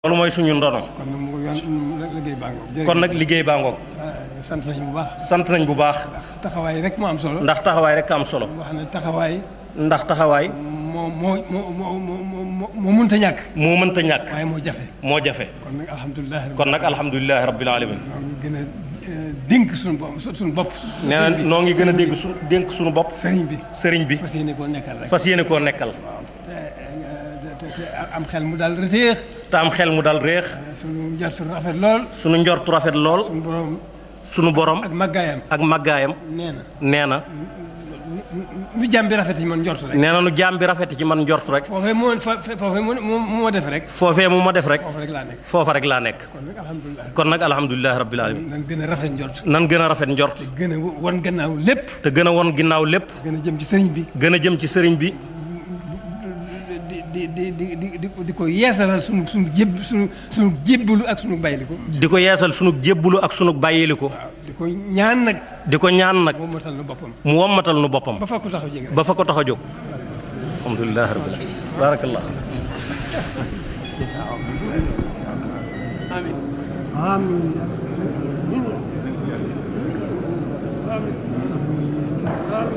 loolu mooy suñu ndono kon nag mu yoon liggéey baa ngoog. kon nag liggéey baa ngoog jërëjëf sant nañu bu baax. sant nañ bu baax ndax taxawaay rek moo am solo. ndax taxawaay rek am solo wax ne taxawaay ndax taxawaay moo moo moo moo moo moo moo mënta ñàkk. moo mënta ñàkk waaye moo jafe. moo jafe kon nag alhamdulilah. kon nag alhamdulilahi rabbil alamin ñoo ngi gën a eh, dénk suñu bopp suñu bopp. nee na noo ngi gën a dégg su dénk suñu bopp sëriñ bi. sëriñ bi fas yéene koo nekkal rek. fas yéene koo nekkal te eh, te te am xel mu daal reteex. te am xel mu dal réex suñu njort su rafet lool. suñu njortu rafet lool suñu borom suñu borom ak màggaayam. ak màggaayam nee na nee na nu jàmm bi rafet yi man njort rek. nee na nu jaam bi rafet ci man njort rek foofee moo fa foofee moo moo moo def rek. foofee mu ma def rek foofu rek laa nekk. foofa rek laa nekk kon nag alhamdulilah. kon nag alhamdulilahi rabbil alamin nan gën a rafet njort. nan gën a rafet njort gën a wan gannaaw lépp. te gën a won ginnaaw lépp gën a jëm ci sëriñ bi. gën a jëm ci sëriñ bi di di di di di di ko yeesalal sunu sunu jéb sunu sunu jébbalu ak sunu bayliku. di ko yeesal sunu jébbulu ak sunu bàyyiliku waaw di ko ñaan nag. di ko ñaan nag moom matal na boppam. mu wommatal nu boppam ba fa ko taxaw jege. ba fa ko tax a jóg alhamdulilahi rabbil alamin barakallah amiin.